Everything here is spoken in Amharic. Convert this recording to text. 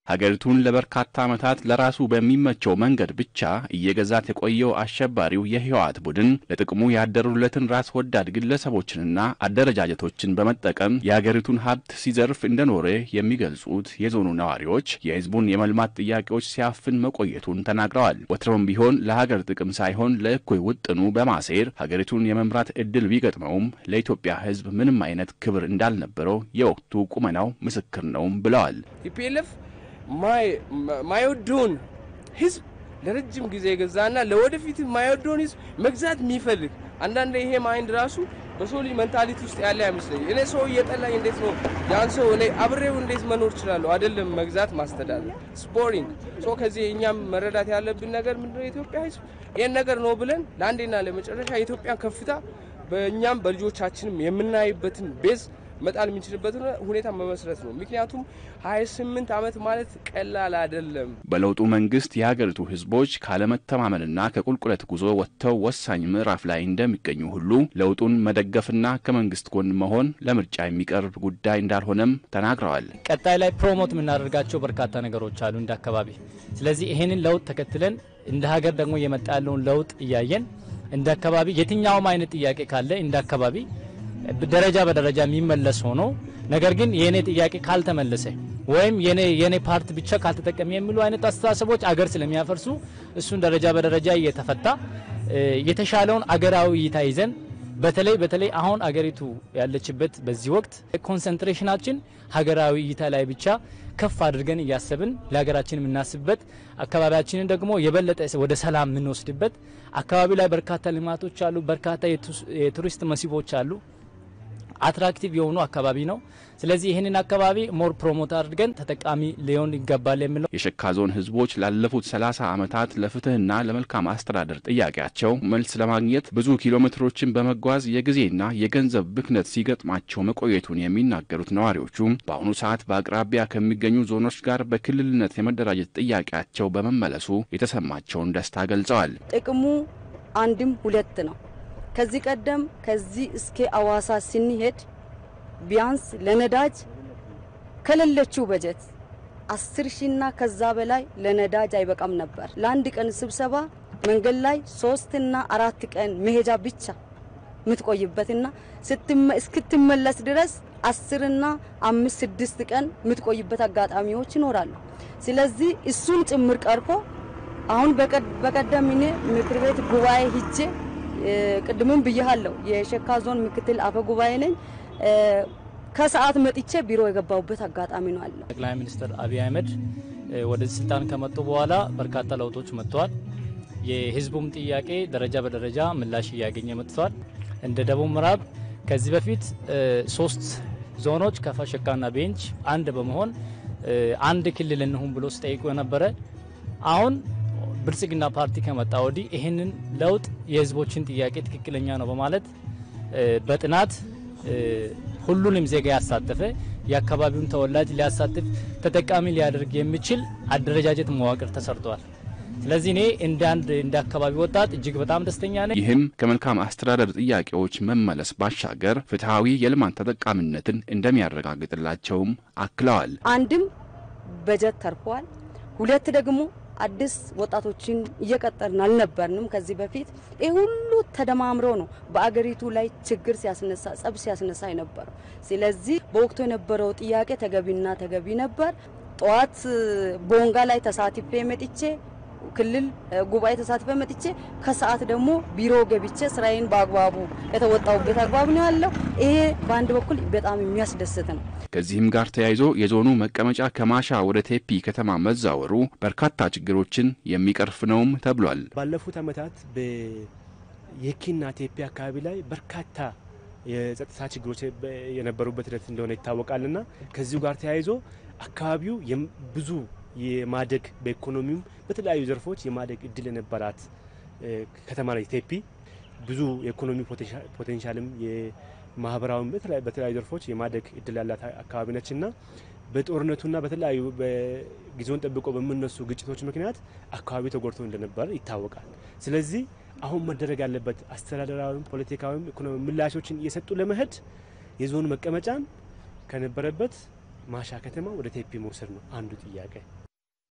ሀገሪቱን ለበርካታ ዓመታት ለራሱ በሚመቸው መንገድ ብቻ እየገዛት የቆየው አሸባሪው የህወሓት ቡድን ለጥቅሙ ያደሩለትን ራስ ወዳድ ግለሰቦችንና አደረጃጀቶችን በመጠቀም የሀገሪቱን ሀብት ሲዘርፍ እንደኖረ የሚገልጹት የዞኑ ነዋሪዎች የህዝቡን የመልማት ጥያቄዎች ሲያፍን መቆየቱን ተናግረዋል። ወትሮም ቢሆን ለሀገር ጥቅም ሳይሆን ለእኩይ ውጥኑ በማሴር ሀገሪቱን የመምራት እድል ቢገጥመውም ለኢትዮጵያ ህዝብ ምንም አይነት ክብር እንዳልነበረው የወቅቱ ቁመናው ምስክር ነውም ብለዋል። ማይወደውን ህዝብ ለረጅም ጊዜ የገዛና ለወደፊት ማይወደውን ህዝብ መግዛት የሚፈልግ አንዳንድ ይሄ ማይንድ ራሱ በሰው ልጅ መንታሊቲ ውስጥ ያለ አይመስለኝ። እኔ ሰው እየጠላኝ እንዴት ነው ያን ሰው እኔ አብሬው እንዴት መኖር እችላለሁ? አይደለም መግዛት ማስተዳደር ስፖሪንግ ሶ ከዚህ እኛም መረዳት ያለብን ነገር ምንድነው የኢትዮጵያ ህዝብ ይህን ነገር ነው ብለን ለአንዴና ለመጨረሻ የኢትዮጵያን ከፍታ በእኛም በልጆቻችንም የምናይበትን ቤዝ መጣል የምንችልበትን ሁኔታ መመስረት ነው። ምክንያቱም 28 ዓመት ማለት ቀላል አይደለም። በለውጡ መንግስት የሀገሪቱ ህዝቦች ካለመተማመንና ከቁልቁለት ጉዞ ወጥተው ወሳኝ ምዕራፍ ላይ እንደሚገኙ ሁሉ ለውጡን መደገፍና ከመንግስት ጎን መሆን ለምርጫ የሚቀርብ ጉዳይ እንዳልሆነም ተናግረዋል። ቀጣይ ላይ ፕሮሞት የምናደርጋቸው በርካታ ነገሮች አሉ እንደ አካባቢ። ስለዚህ ይህንን ለውጥ ተከትለን እንደ ሀገር ደግሞ የመጣ ያለውን ለውጥ እያየን እንደ አካባቢ የትኛውም አይነት ጥያቄ ካለ እንደ አካባቢ ደረጃ በደረጃ የሚመለስ ሆኖ ነገር ግን የኔ ጥያቄ ካልተመለሰ ወይም የኔ የኔ ፓርት ብቻ ካልተጠቀሚ የሚሉ አይነት አስተሳሰቦች አገር ስለሚያፈርሱ እሱን ደረጃ በደረጃ እየተፈታ የተሻለውን አገራዊ እይታ ይዘን በተለይ በተለይ አሁን አገሪቱ ያለችበት በዚህ ወቅት ኮንሰንትሬሽናችን ሀገራዊ እይታ ላይ ብቻ ከፍ አድርገን እያሰብን ለሀገራችን የምናስብበት አካባቢያችንን ደግሞ የበለጠ ወደ ሰላም የምንወስድበት አካባቢው ላይ በርካታ ልማቶች አሉ። በርካታ የቱሪስት መስህቦች አሉ። አትራክቲቭ የሆኑ አካባቢ ነው። ስለዚህ ይህንን አካባቢ ሞር ፕሮሞት አድርገን ተጠቃሚ ሊሆን ይገባል የሚለው የሸካ ዞን ህዝቦች ላለፉት 30 ዓመታት ለፍትህና ለመልካም አስተዳደር ጥያቄያቸው መልስ ለማግኘት ብዙ ኪሎ ሜትሮችን በመጓዝ የጊዜና የገንዘብ ብክነት ሲገጥማቸው መቆየቱን የሚናገሩት ነዋሪዎቹ በአሁኑ ሰዓት በአቅራቢያ ከሚገኙ ዞኖች ጋር በክልልነት የመደራጀት ጥያቄያቸው በመመለሱ የተሰማቸውን ደስታ ገልጸዋል። ጥቅሙ አንድም ሁለት ነው። ከዚህ ቀደም ከዚህ እስከ አዋሳ ስንሄድ ቢያንስ ለነዳጅ ከሌለችው በጀት አስር ሺና ከዛ በላይ ለነዳጅ አይበቃም ነበር። ለአንድ ቀን ስብሰባ መንገድ ላይ ሶስትና አራት ቀን መሄጃ ብቻ የምትቆይበትና እስክትመለስ ድረስ አስርና አምስት ስድስት ቀን የምትቆይበት አጋጣሚዎች ይኖራሉ። ስለዚህ እሱን ጭምር ቀርፎ አሁን በቀደም እኔ ምክር ቤት ጉባኤ ሂጄ ቅድምም ብያለሁ። የሸካ ዞን ምክትል አፈ ጉባኤ ነኝ። ከሰዓት መጥቼ ቢሮ የገባሁበት አጋጣሚ ነው አለ። ጠቅላይ ሚኒስትር አብይ አህመድ ወደዚህ ስልጣን ከመጡ በኋላ በርካታ ለውጦች መጥተዋል። የህዝቡም ጥያቄ ደረጃ በደረጃ ምላሽ እያገኘ መጥተዋል። እንደ ደቡብ ምዕራብ ከዚህ በፊት ሶስት ዞኖች ከፋ፣ ሸካና ቤንች አንድ በመሆን አንድ ክልል እንሁን ብሎ ሲጠይቁ የነበረ አሁን ብልጽግና ፓርቲ ከመጣ ወዲህ ይህንን ለውጥ የህዝቦችን ጥያቄ ትክክለኛ ነው በማለት በጥናት ሁሉንም ዜጋ ያሳተፈ የአካባቢውን ተወላጅ ሊያሳትፍ ተጠቃሚ ሊያደርግ የሚችል አደረጃጀት መዋቅር ተሰርቷል። ስለዚህ እኔ እንደ አንድ እንደ አካባቢ ወጣት እጅግ በጣም ደስተኛ ነኝ። ይህም ከመልካም አስተዳደር ጥያቄዎች መመለስ ባሻገር ፍትሐዊ የልማት ተጠቃሚነትን እንደሚያረጋግጥላቸውም አክለዋል። አንድም በጀት ተርፏል። ሁለት ደግሞ አዲስ ወጣቶችን እየቀጠርን አልነበርንም ከዚህ በፊት። ይህ ሁሉ ተደማምሮ ነው በአገሪቱ ላይ ችግር ሲያስነሳ ጸብ ሲያስነሳ የነበረው። ስለዚህ በወቅቱ የነበረው ጥያቄ ተገቢና ተገቢ ነበር። ጠዋት ቦንጋ ላይ ተሳትፌ መጥቼ ክልል ጉባኤ ተሳትፈ መጥቼ ከሰዓት ደግሞ ቢሮ ገብቼ ስራዬን በአግባቡ የተወጣሁበት አግባብ ነው ያለው። ይሄ በአንድ በኩል በጣም የሚያስደስት ነው። ከዚህም ጋር ተያይዞ የዞኑ መቀመጫ ከማሻ ወደ ቴፒ ከተማ መዛወሩ በርካታ ችግሮችን የሚቀርፍ ነውም ተብሏል። ባለፉት ዓመታት በየኪና ቴፒ አካባቢ ላይ በርካታ የጸጥታ ችግሮች የነበሩበት ሂደት እንደሆነ ይታወቃልና ከዚሁ ጋር ተያይዞ አካባቢው ብዙ የማደግ በኢኮኖሚውም በተለያዩ ዘርፎች የማደግ እድል የነበራት ከተማ ነች ቴፒ። ብዙ የኢኮኖሚ ፖቴንሻልም የማህበራዊም በተለያዩ ዘርፎች የማደግ እድል ያላት አካባቢ ነች እና በጦርነቱና በተለያዩ ጊዜውን ጠብቆ በሚነሱ ግጭቶች ምክንያት አካባቢው ተጎድቶ እንደነበር ይታወቃል። ስለዚህ አሁን መደረግ ያለበት አስተዳደራዊም፣ ፖለቲካዊም ኢኮኖሚ ምላሾችን እየሰጡ ለመሄድ የዞኑ መቀመጫን ከነበረበት ማሻ ከተማ ወደ ቴፒ መውሰድ ነው አንዱ ጥያቄ።